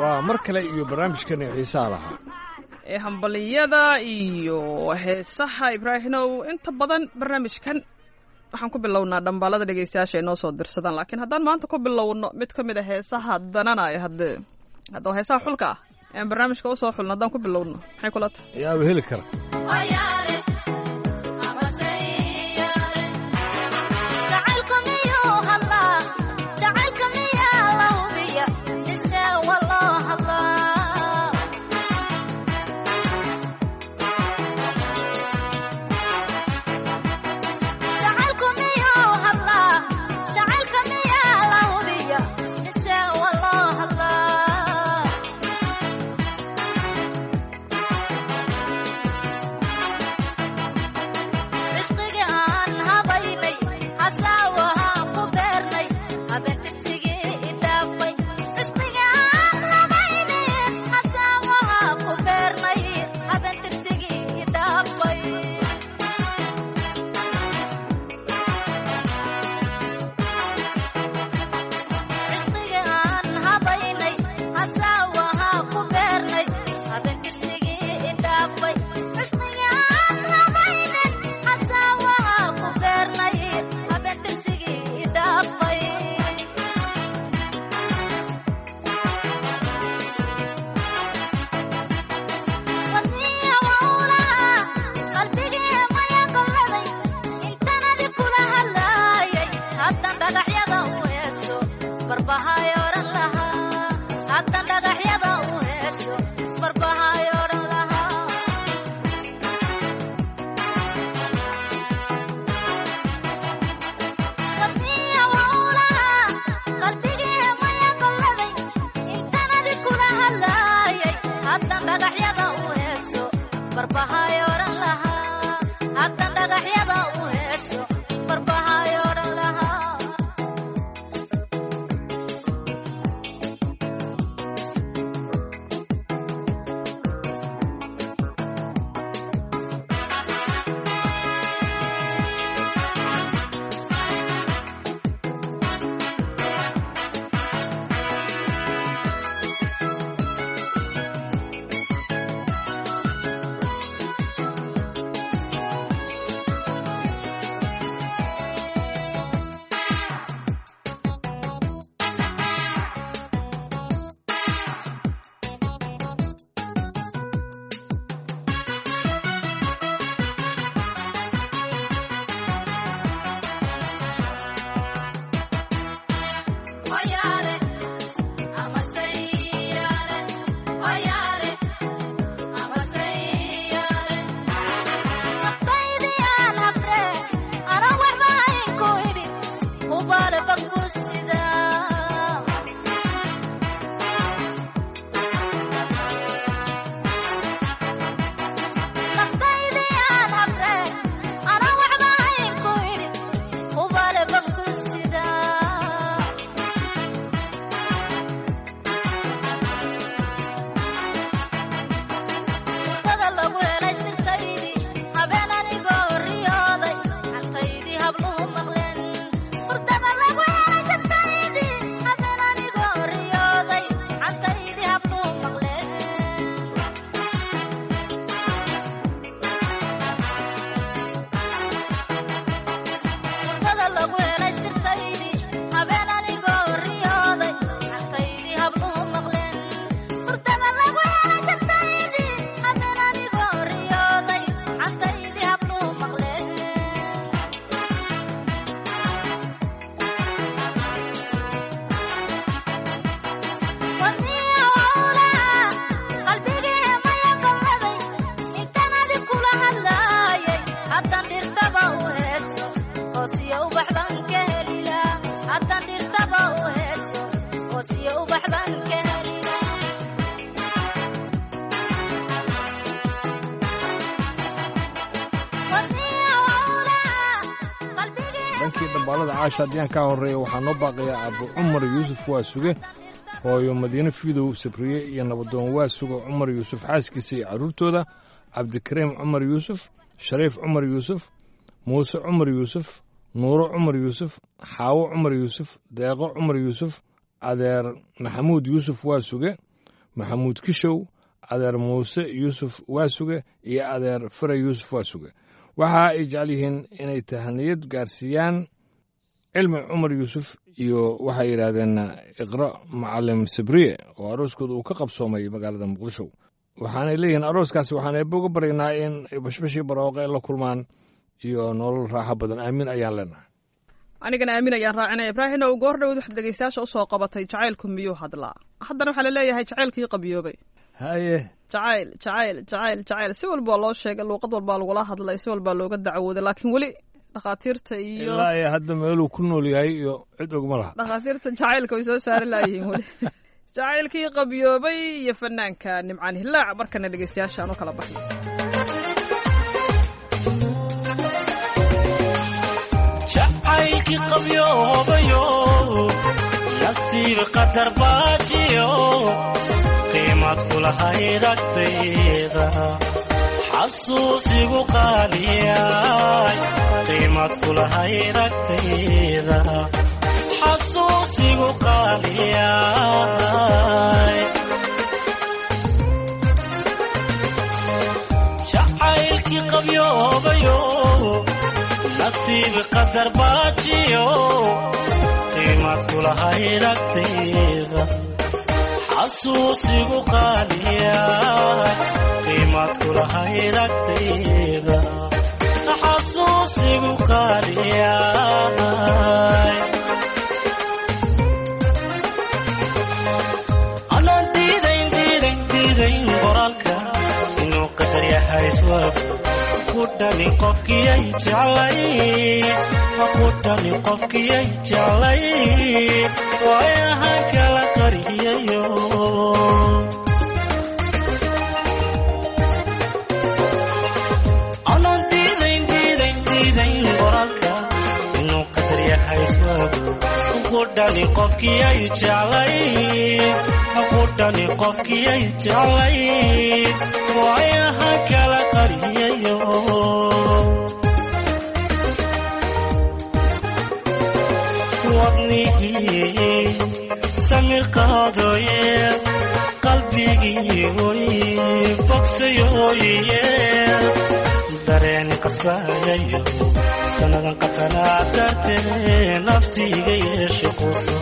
waa mar kale iyo barnaamijkani xiisaha lahaa ee hambaliyada iyo heesaha ibraahimow inta badan barnaamijkan waxaan ku bilownaa dhambaalada dhegeystayaasha ay noo soo dirsadaan laakiin haddaan maanta ku bilowno mid ka mid a heesaha dananaya haddee hadda heesaha xulka ah ean barnaamijka usoo xulno haddaan ku bilowno maxay kula tahay ayaaba heli kara dhankii dhambaalada caasha haddiyaan kaa horreeya waxaa noo baaqaya abu cumar yuusuf waa suge hooyo madiine fidow sabriye iyo nabadoon waa suga cumar yuusuf xaaskiisa iyo carruurtooda cabdikariim cumar yuusuf shariif cumar yuusuf muuse cumar yuusuf nuuro cumar yuusuf xaawo cumar yuusuf deeqo cumar yuusuf adeer maxamuud yuusuf waa suge maxamuud kishow adeer muuse yuusuf waasuge iyo adeer fare yuusuf waasuge waxa ay jecel yihiin inay tahaniyad gaarsiiyaan cilmi cumar yuusuf iyo waxay yidhaahdeen iqra macalim sabriye oo arooskooda uu ka qabsoomay magaalada muqdisho waxaanay leeyihiin arooskaasi waxaan eebbe uga baryaynaa in bashbashii barooqa ay la kulmaan iyo nolol raaxo badan aamiin ayaan leenahay anigana aamin ayaan raacinaya ibraahim ow goor dhowd waxaad dhegeystayaasha usoo qabatay jacaylku miyuu hadlaa haddana waxaa laleeyahay jacaylkii qabiyoobay haye jacayl jacayl jacayl jacayl si walbaa loo sheegay luuqad walbaa lagula hadlay si walbaa looga dacwooday laakiin weli dhakhaatiirta iyo ilaa iyo hadda meeluu ku nool yahay iyo cid ogma laha dhakhaatiirta jacaylka way soo saari laayihiin weli jacaylkii qabyoobay iyo fanaanka nimcaan hilaac markana dhegeystayaasha aan u kala baxno jacaylkii qabyoobayo nasiib qadar baajiyo qiimad kulahayd agtayda xasuusigu qaaliyay qiimad kulahayd agtayda xasuusigu qaaliyay jacaylkii qabyoobayo nasiib qadar baajiyo qiimad kulahayd agtayda xasuusigu qaaliya qiimad kulahayd agtayda xasuusigu qaaliya anaan diidayn diidayn diidayn qoraalka inuu qadar yahay iswaab kudhani qofkiyay jeclay kudhani qofkiyay jeclay waayahan kala qariyayo anaan diidayn diidayn diidayn qoraalka inuu qadar yahay iswaagu kudhani qofkiyay jeclay kudhani qofkiyay jeclay waayahan kala qariyayo wadnihii samir qaadooye qalbigii oy bogsayooye dareeni qasbayayo sannadan qatanaa dartee naftiiga yeeshe quso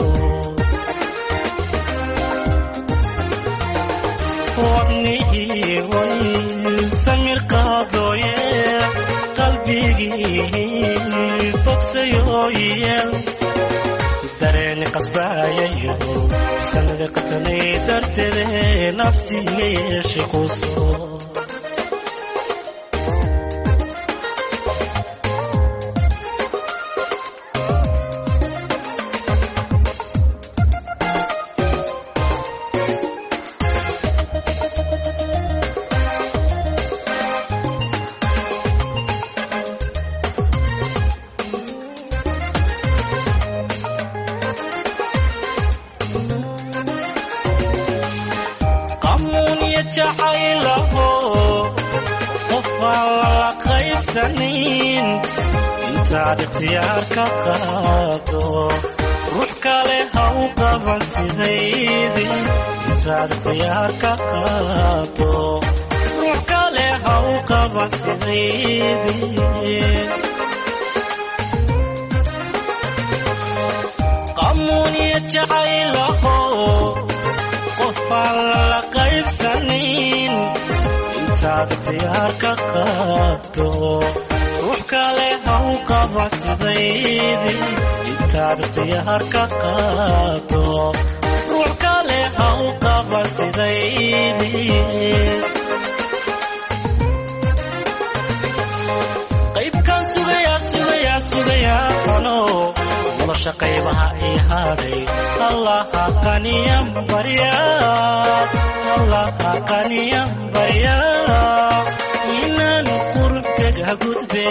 wadnihii oy samir qaadooye qalbigii bogsayooye dareeni qasbayayo sanada qatanay darteede naftiiga yeeshe quso qamuuniya jacaylaho qofaan lala qaybsanin intaad ikhtiyaar ka qaado ruux kale ha u qaban sidaydii intaad ikhtiyaar ka qaado ruux kale ha u qaban sidaydii qamuuniya jacaylaho qofaan lala qaybsanin intaad ikhtiyaar ka qaado ruux kale ha u qaba sidaydii intaad ikhtiyaar ka qaado ruux kale ha u qaba sidaydii qaybkaan sugayaa sugayaa sugayaa ano nolosha qaybaha ii hadhay allaha qaniyan barya allaha qaniyan barya inaan qurubkaga gudbe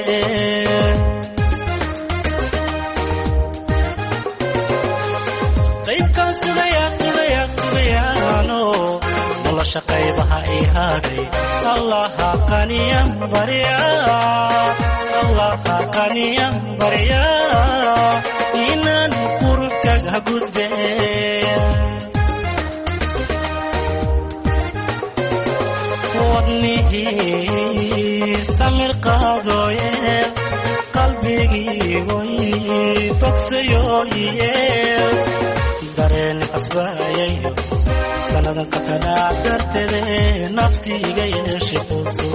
qaybkaan sugayaa sugayaa sugayaano nolosha qaybaha ii hadhay allaha qaniyan barya allaha qaniyan barya inaan qurubkaga gudbe wadnihii samir qaadooye qalbigii way bogsayooye dareen qasbayayo sannadan qatanaac darteede naftiiga yeeshe quuso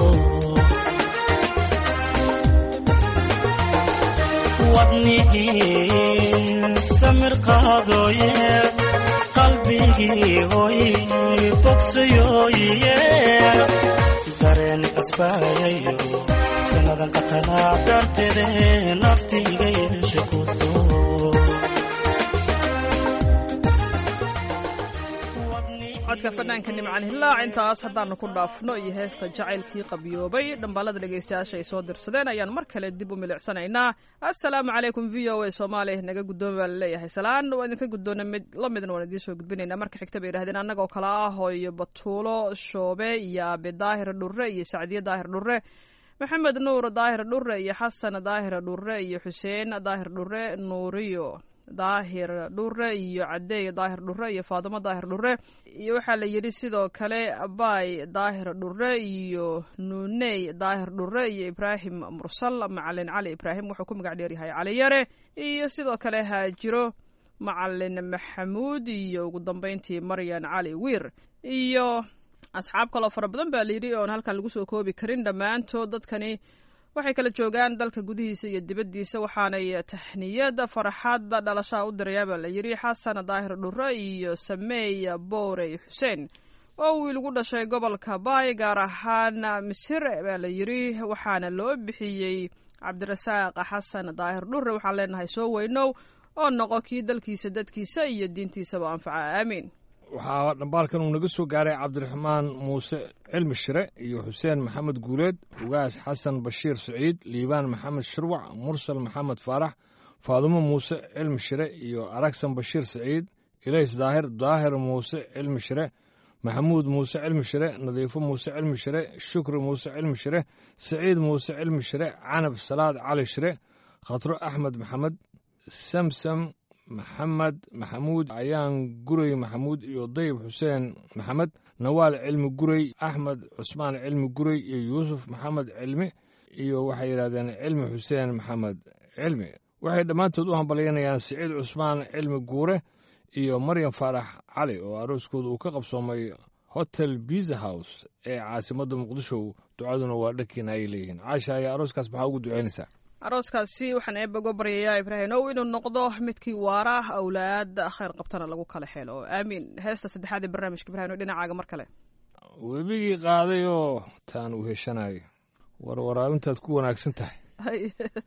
wadnihii samir qaadooye qalbigii hoy bogsayooye dareen qasbayayo sannadan qatanaac darteede naftiiga yeeshe quuso codka fanaanka nimcan hilaac intaas haddaanu ku dhaafno iyo heesta jacaylkii qabyoobay dhambaalada dhegaystayaasha ay soo dirsadeen ayaan mar kale dib u milicsanaynaa assalaamu calaykum v o a soomaaliya naga guddooma baa laleeyahay salaan waa idinka guddoona mid la midna waan idiin soo gudbinaynaa marka xigta bay yidhahdeen annagoo kale ah hooyo batuulo shoobe iyo aabe daahir dhurre iyo sacdiye daahir dhurre maxamed nuur daahir dhurre iyo xasan daahir dhurre iyo xuseen daahir dhurre nuuriyo daahir dhure iyo cadeey daahir dhure iyo faadimo daahir dhure iyo waxaa la yidhi sidoo kale abay daahir dhure iyo nuuney daahir dhure iyo ibraahim mursal macalin cali ibraahim wuxuu ku magac dheeryahay cali yare iyo sidoo kale haajiro macalin maxamuud iyo ugu dambeyntii maryan cali wiir iyo asxaab kaloo fara badan baa layidhi oon halkan lagu soo koobi karin dhammaantood dadkani waxay kala joogaan dalka gudihiisa iyo dibaddiisa waxaanay tahniyada farxadda dhalashaha u dirayaa baa la yidhi xasan daahir dhure iyo sameey boorey xuseen oo wiil ugu dhashay gobolka baay gaar ahaan misir baa la yidhi waxaana loo bixiyey cabdirasaaq xasan daahir dhure waxaan leenahay soo weynow oo noqo kii dalkiisa dadkiisa iyo diintiisaba anfaca aamiin waxaa dhambaalkan uu naga soo gaaray cabdiraxmaan muuse cilmi shire iyo xuseen maxamed guuleed ugaas xasan bashiir siciid liibaan maxamed shirwac mursal maxamed faarax faadumo muuse cilmi shire iyo aragsan bashiir siciid ilays daahir daahir muuse cilmi shire maxamuud muuse cilmi shire nadiifo muuse cilmi shire shukri muuse cilmi shire siciid muuse cilmi shire canab salaad cali shire khatro axmed maxamed samsam maxamed maxamuud ayaan guray maxamuud iyo dayib xuseen maxamed nawaal cilmi guray axmed cusmaan cilmi guray iyo yuusuf maxamed cilmi iyo waxay yidhahdeen cilmi xuseen maxamed cilmi waxay dhammaantood u hambalyanayaan siciid cusmaan cilmi guure iyo maryam faarax cali oo arooskooda uu ka qabsoomay hotel biza house ee caasimadda muqdisho ducaduna waa dhankiina ay leeyihiin caasha ayaa arooskaas maxaa ugu ducaynaysaa arooskaasi waxaan eebba uga baryayaa ibraahim ow inuu noqdo midkii waara awlaad khayr qabtana lagu kala xeelo aamiin heesta saddexaad ee barnaamijka ibrahim ow dhinacaaga mar kale webigii qaaday oo taan uu heshanayo warwaraalintaad ku wanaagsan tahay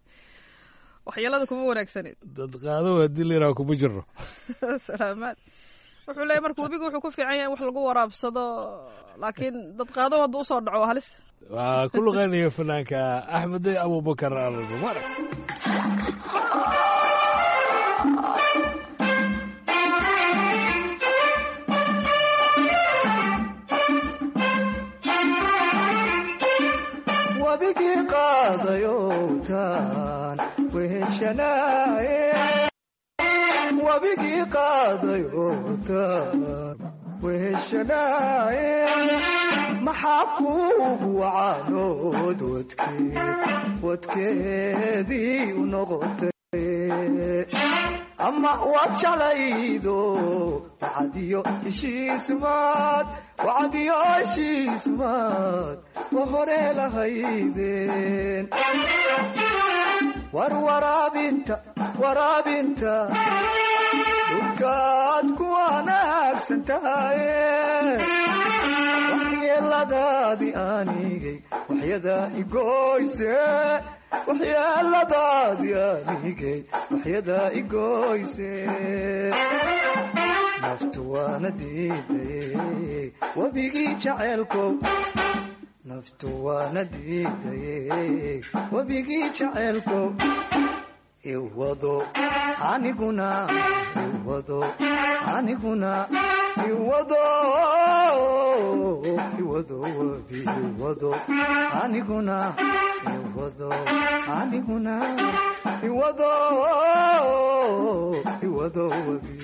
waxyeelada kuma wanaagsaneed dad qaado haddii layidhaha kuma jiro salaamaad wuxuu leeyahy marka webiga wuxuu ku fiican yahay in wax lagu waraabsado laakiin dad qaado hadduu usoo dhaco waa halis waa ku luqaynaya fanaanka axmede abubakar almumar wabigii qaadayowtaan weheshanaaye wabigii qaadayowtaan weheshanaaye maxaa kuugu wacaanood wadkee wadkeedii u noqotay ama waad jeclaydo wacadiyo heshiismaad wacadiyo heshiismaad wa hore lahaydeen war waraabinta waraabinta dhulkaad ku wanaagsan tahaye waxyeeladaadii aanigay waxyadaa igoyse waxyeeladaadii aanigay waxyadaa igoyse naftu waana diidaye webigii jaceelkow naftu waana diidaye webigii jaceelkow iwado aniguna iwado aniguna iwado iwado webi iwado aniguna iwado aniguna iwado iwado webi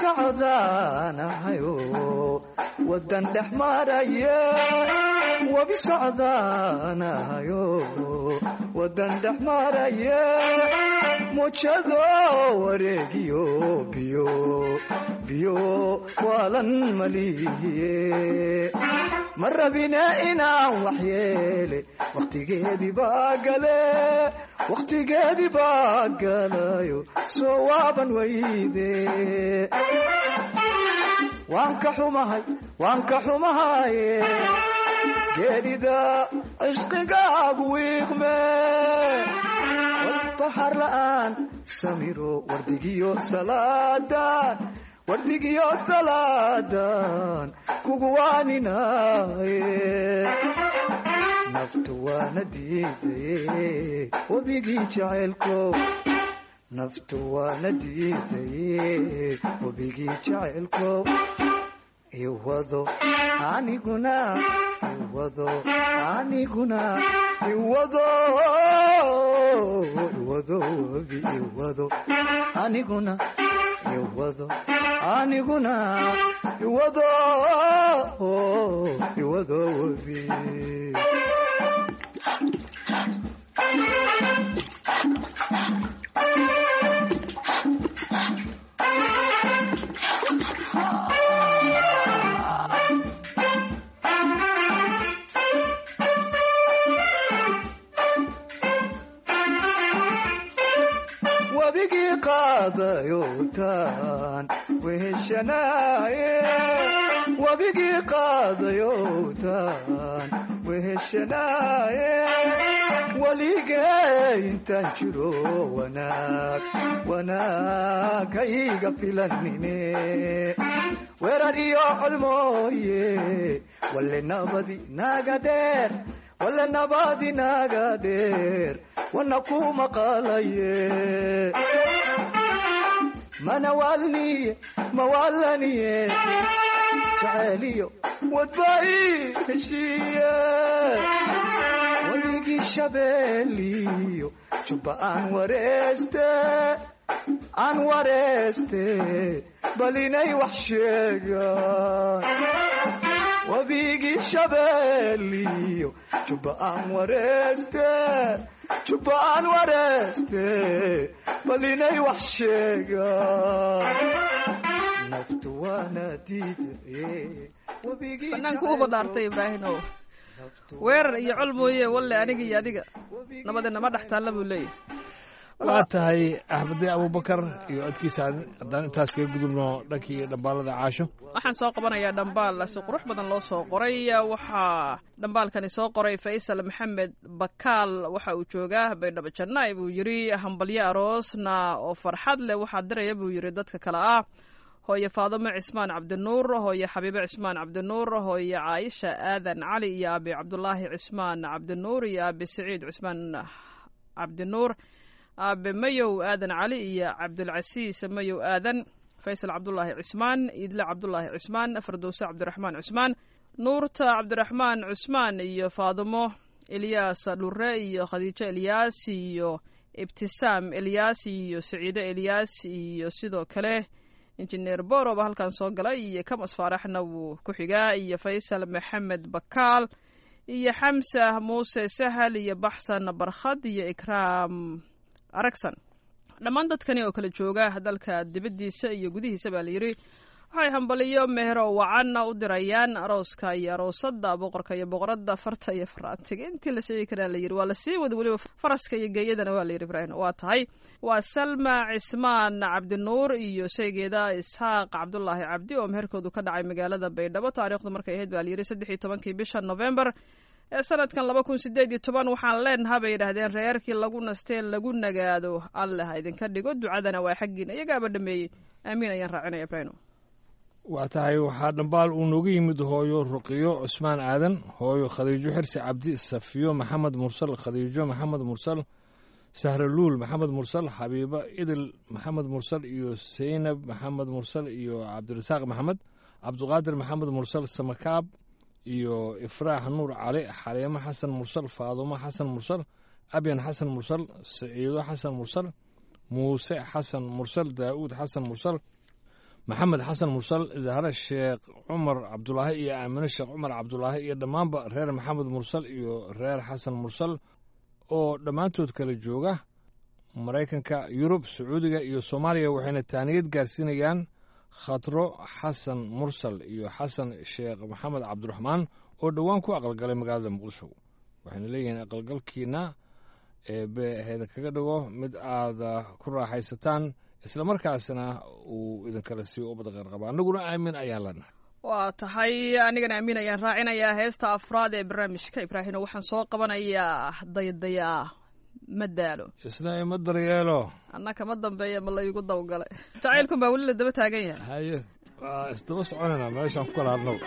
socdaanahayo wadan dhex maraya webi socdaanahayo wadan dhex maraya mujado wareegiyo biyo biyo waalan malihiye ma rabine inaan waxyeele wakhtigeedii baa gale wakhtigeedii baa galayo soo waaban weyde waan ka xumahay waan ka xumahaye geedhida cishqigaagu wiiqme walbaxar la'aan samiro wardigiyo salaadan wardigiyo salaadan kugu waaninaye naftu waana diidaye webigii jacaylko naftu waana diidaye webigii jacaylko iwado aniguna iwado aniguna iwado iwado webi iwado aniguna iwado aniguna iwado iwado webi wabigii qaadayowtaan weheshanaaye wabigii qaadayowtaan weheshanaaye waligee intaan jiro wanaag wanaag hayga filanine weerar iyo colmooye walle nabadi naga dheer walle nabadi naga dheer wana ku maqalaye mana waalniye mawaalaniye jacayliyo wadbai heshiiye wabigii shabeeliyo jubba aan wareeste aan wareeste bal inay wax sheegaan wabigii shabeeliyo jubba aan wareeste jubba aan wareeste bal inay wax sheegaan naftu waana diidaye wabigii banaanku uba dhaartay ibraahimow weerar iyo col mooye walle aniga iyo adiga nabadi nama dhex taalla buu leeyahy waa tahay axmede abubakar iyo codkiisa haddaan intaas kaga gudubno dhankii dhambaalada caasho waxaan soo qabanayaa dhambaal si qurux badan loo soo qoray waxaa dhambaalkani soo qoray faysal maxamed bakaal waxa uu joogaa baydhabo jannaay buu yidhi hambalyo aroosna oo farxad leh waxaa diraya buu yidhi dadka kale ah hooye faadimo cismaan cabdinuur hooye xabiibo cismaan cabdinuur hooye caayisha aadan cali iyo aabi cabdulaahi cismaan cabdinuur iyo aabi saciid cismaan cabdinuur aabe mayow aadan cali iyo cabdulcasiis mayow aadan faysal cabdulaahi cismaan idle cabdulaahi cismaan fardowse cabdiraxmaan cismaan nuurta cabdiraxmaan cusmaan iyo faadimo elyaas dhure iyo khadiijo elyaas iyo ibtisaam elyaas iyo saciide elyaas iyo sidoo kale injineer boroba halkan soo galay iyo kamas faaraxna wuu ku xigaa iyo faysal maxamed bakaal iyo xamsa muuse sahal iyo baxsan barkhad iyo ikraam aragsan dhammaan dadkani oo kala jooga dalka dibaddiisa iyo gudihiisa baa layidhi waxay hambaliyo meher oo wacanna u dirayaan arooska iyo aroosada boqorka iyo boqoradda farta iyo faraantiga intii la sheegi karaa layidhi waa lasii wada weliba faraska iyo geeyadana waa layidhi ibraahim waa tahay waa salma cismaan cabdinuur iyo sheygeeda isxaaq cabdulaahi cabdi oo meherkoodu ka dhacay magaalada baydhabo taariikhdu markay ahayd baa layidhi saddex iyo tobankii bisha november ee sanadkan laba kun sideed iyo toban waxaan leenaha bay yidhaahdeen reerkii lagu nastee lagu nagaado alle ha idinka dhigo ducadana waa xaggiina iyagaaba dhameeyey aamiin ayaan raacinaya ibraahim waa tahay waxaa dhambaal uu nooga yimid hooyo ruqiyo cusmaan aadan hooyo khadiijo xirsi cabdi safiyo maxamed mursal khadiijo maxamed mursal sahraluul maxamed mursal xabiibo idil maxamed mursal iyo seynab maxamed mursal iyo cabdirasaaq maxamed cabdiqaadir maxamed mursal samakaab iyo ifraax nuur cali xaliimo xasan mursal faadumo xasan mursal abyan xasan mursal saciido xasan mursal muuse xasan mursal daa'uud xasan mursal maxamed xasan mursal zahre sheekh cumar cabdulaahi iyo aamine sheekh cumar cabdulaahi iyo dhammaanba reer maxamed mursal iyo reer xasan mursal oo dhammaantood kala jooga maraykanka yurub sacuudiga iyo soomaaliya waxayna taaniyad gaarsiinayaan khatro xasan mursal iyo xasan sheekh maxamed cabdiraxmaan oo dhowaan ku aqalgalay magaalada muqdisho waxayna leeyihiin aqalgalkiina eebe heeda kaga dhigo mid aada ku raaxaysataan islamarkaasna uu idinkala siiyo ubad qeyrqaba annaguna aamin ayaan leenahay waa tahay anigana aamin ayaan raacinayaa heesta afraad ee barnaamijka ibraahino waxaan soo qabanayaa daydayaa ma daalo isna ima daryeelo anna kama dambeeya ma laygu dawgalay jacaylkun baa weli la daba taagan yahay haye waa isdaba soconayna meeshaan ku kala hadnow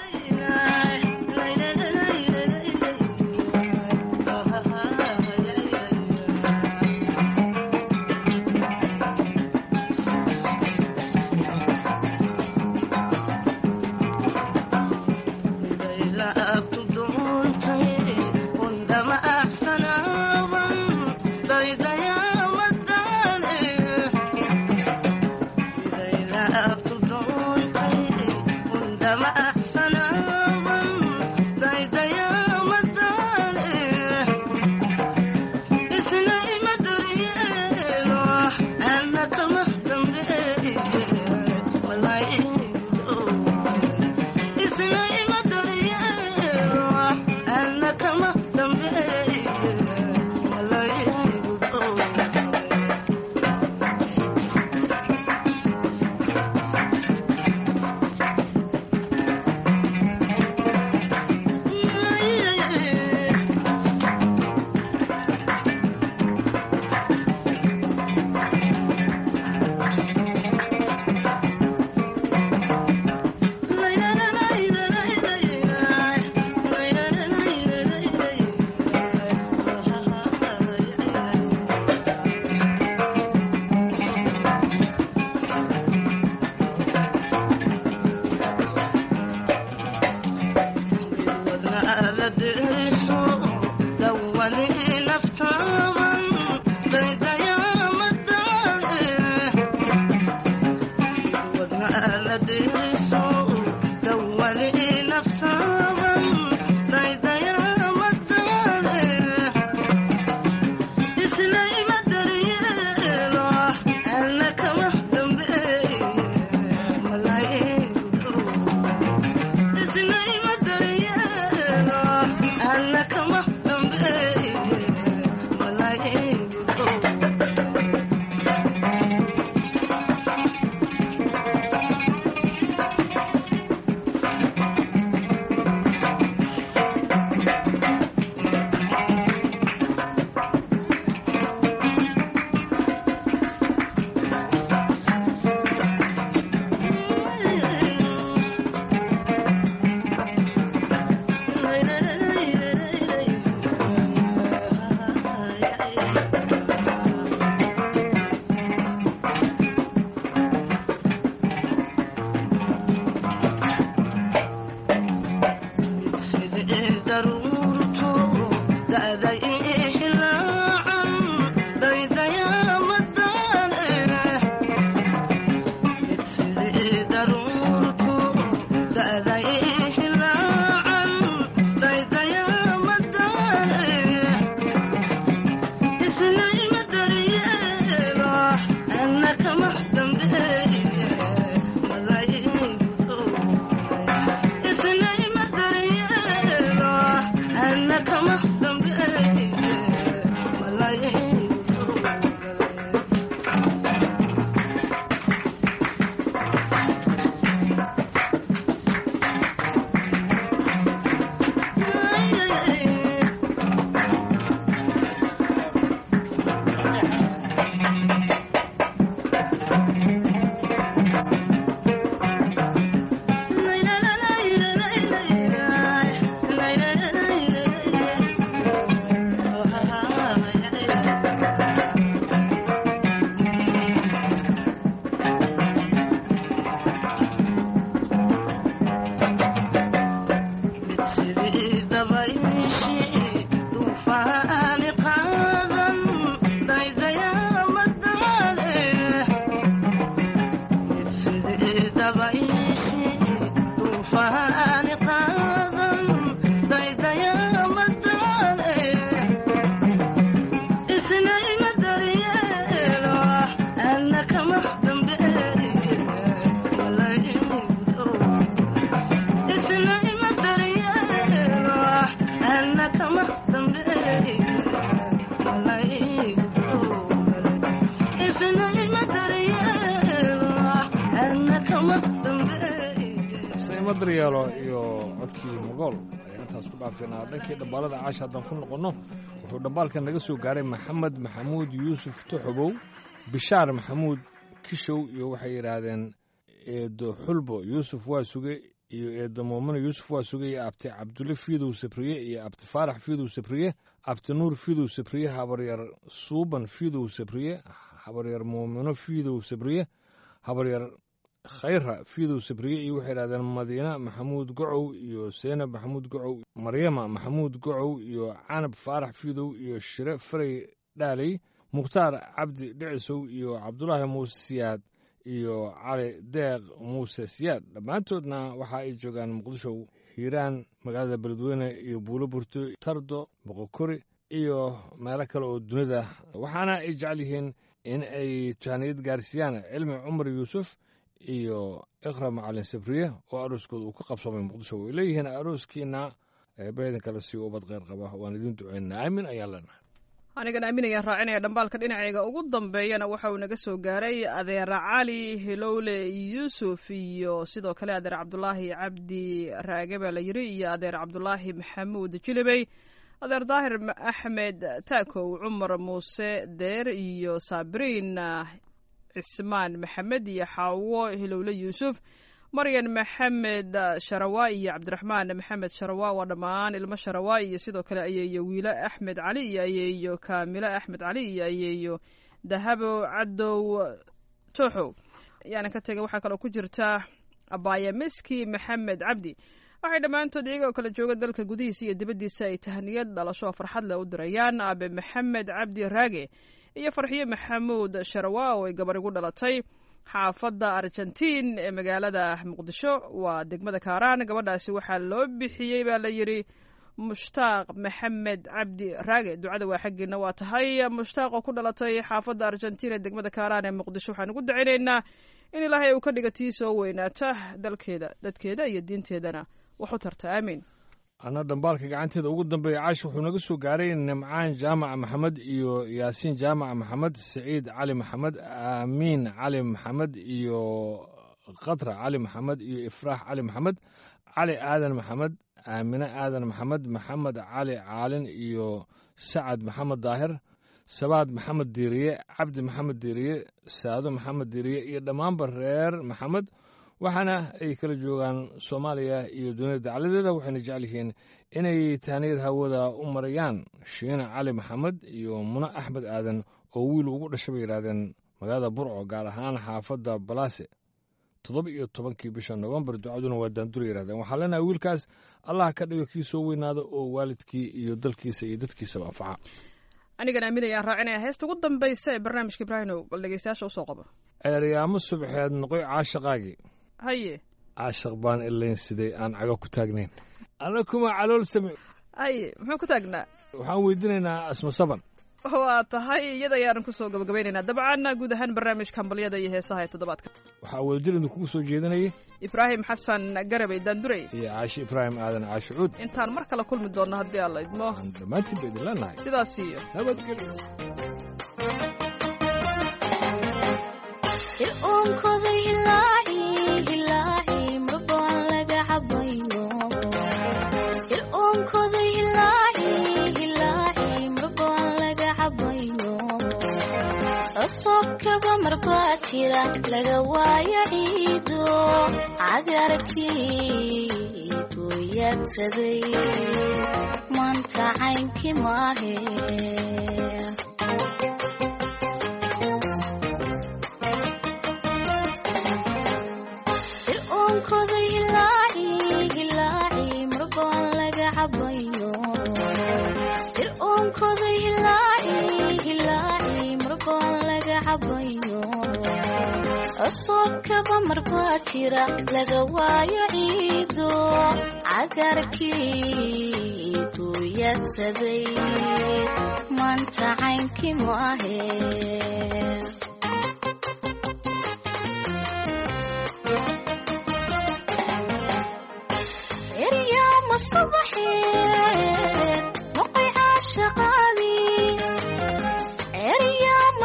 ima daryeelo iyo codkii mogool ayaan intaas ku dhaafinaa dhankii dhambaalada caasha haddaan ku noqonno wuxuu dhambaalkan naga soo gaaray maxamed maxamuud yuusuf tuxubow bishaar maxamuud kishow iyo waxay yidhaahdeen eedo xulbo yuusuf waa suge iyo eedo muumino yuusuf waa suge iyo abti cabdulle fiidow sabriye iyo abti faarax fiidow sabriye abti nuur fiidow sabriye habaryar suuban fiidow sabriye habaryar muumino fiidow sabriye habaryar khayra fiidow sabriye iyo waxay yidhahdeen madiina maxamuud gocow iyo seenab maxamuud gocow maryama maxamuud gocow iyo canab faarax fiidow iyo shire farey dhaaley mukhtaar cabdi dhicisow iyo cabdulaahi muuse siyaad iyo cali deeq muuse siyaad dhammaantoodna waxa ay joogaan muqdisho hiiraan magaalada beledweyne iyo buulo burto tardo boqokori iyo meelo kale oo dunida waxaana ay jecel yihiin in ay jahaniyad gaarsiiyaan cilmi cumar yuusuf iyo iqra macalin sabriye oo arooskooda uu ka qabsoomay muqdisho way leeyihiin arooskiina eebahedan kale si ubad kheyr qaba waan idiin duceynaa aamin ayaan leenahay anigan aaminayaan raacinaya dhambaalka dhinacayga ugu dambeeyana waxa uu naga soo gaaray adeer cali hilowle yuusuf iyo sidoo kale adeer cabdulaahi cabdi raage baa la yiri iyo adeer cabdulaahi maxamuud jilibey adeer daahir axmed taakow cumar muuse deer iyo saabiriin cismaan maxamed iyo xaawo hilowle yuusuf maryan maxamed sharawaa iyo cabdiraxmaan maxamed sharawaa waa dhammaan ilmo sharawaa iyo sidoo kale ayeeyo wiilo axmed cali iyo ayeeyo kaamilo axmed cali iyo ayeeyo dahabo cadow tooxow yaana ka tegay waxaa kaloo ku jirta abaya miski maxamed cabdi waxay dhammaantood iyagoo kala jooga dalka gudihiisa iyo dibaddiisa ay tahniyad dhalasho farxad leh u dirayaan aabe maxamed cabdi raage iyo farxiyo maxamuud sharawaa oo ay gabar igu dhalatay xaafadda argentiin ee magaalada muqdisho waa degmada kaaraan gabadhaasi waxaa loo bixiyey baa la yidhi mushtaaq maxamed cabdi raage ducada waa xaggiina waa tahay mushtaaq oo ku dhalatay xaafadda argentiin ee degmada kaaraan ee muqdisho waxaan ugu dacaynaynaa in ilaahay uu ka dhiga tii soo weynaata dalkeeda dadkeeda iyo diinteedana wax u tarta aamiin anna dhambaalka gacanteeda ugu dambeeya caash wuxuu naga soo gaaray nimcaan jaamaca maxamed iyo yaasiin jaamaca maxamed siciid cali maxamed aamiin cali maxamed iyo khatra cali maxamed iyo ifraax cali maxamed cali aadan maxamed aamine aadan maxamed maxamed cali caalin iyo sacad maxamed daahir sabaad maxamed diiriye cabdi maxamed diiriye saado maxamed diiriye iyo dhammaanba reer maxamed waxaana ay kala joogaan soomaaliya iyo dunida dacladeeda waxayna jecel yihiin inay tahniyad hawada u marayaan shiina cali maxamed iyo mune axmed aadan oo wiil ugu dhashay bay yidhahdeen magaalada burco gaar ahaan xaafadda balaase toddoba iyo tobankii bisha nofembar ducaduna waa daandura yidhahdeen waxaa leenahay wiilkaas allah ka dhigo kii soo weynaada oo waalidkii iyo dalkiisa iyo dadkiisaba anfaca anigan aaminayaan raacinaya heesta ugu dambaysa ee barnaamijka ibraahimow bal dhegeystayaasha usoo qabo ceeryaamo subxeed noqoy caashaqaagii haye caashaq baan ilayn siday aan cago ku taagnayn alla kuma calool same haye muxuu ku taagnaa waxaan weydiinaynaa asma saban waa tahay iyada ayaanan kusoo gabagabaynaynaa dabcan guud ahaan barnaamijka hambalyada iyo heesaha ee toddobaadka waxaa wadajir idinkugu soo jeedinayay ibraahim xasan garabay daandurey iyo caashi ibraahim aadan caashi cuud intaan mar kale kulmi doonno haddii alla idmo aan dhammaantiin ba idin leenahay sidaas iyo nabadgelyo fircoonkoda hilaaci hilaaci marbaan laga cabayno fircoonkoda hilaaci hilaaci marbaan laga cabayno cusubkaba marbaa jira laga waayo ciido cagarkii buyadsaday maanta caynkii maahe fircoonkoda hilaaci hilaaci marbaan laga cabayno fircoonkoda hilaaci hilaaci marbaan laga cabayno cusubkaba marbaa jira laga waayo ciido cagarkii buyadsaday maanta caynkii maahe eryaama subaxeed noqoy caashaqaadii eryaama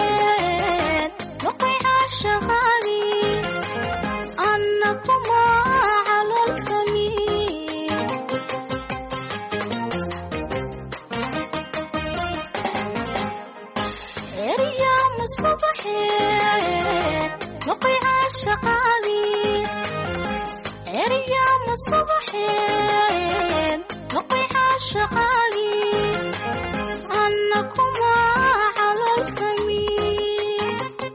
subaxeed noqoy caashaqaadii anna kuma caashaqaadii eryaama subaxeen noqoy caashaqaagii anna kuma caloolsamiin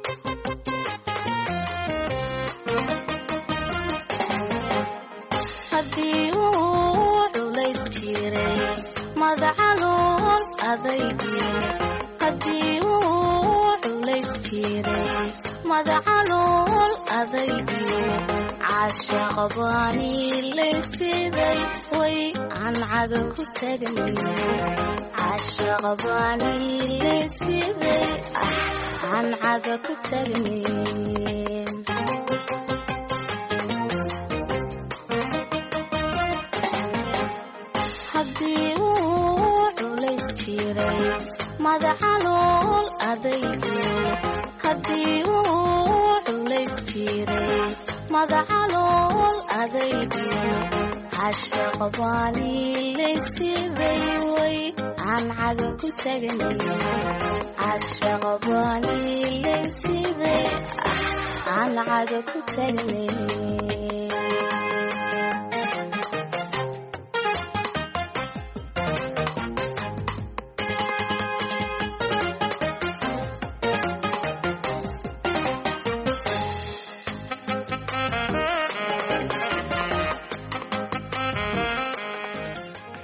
haddii uu culays jiray madacalool adaygii haddii uu culays jiray madacalool adaygii caashaqbaanii laysiday way cancaga ku tagnay caashaqbaanii laysiday ah cancaga ku tagnay haddii uu culays jiray madacalool adaygii haddii uu culays jiray madacalool adaygii cashaqbaanii laysiday way cancaga ku tagnay cashaqbaanii laysiday ah cancaga ku tagnay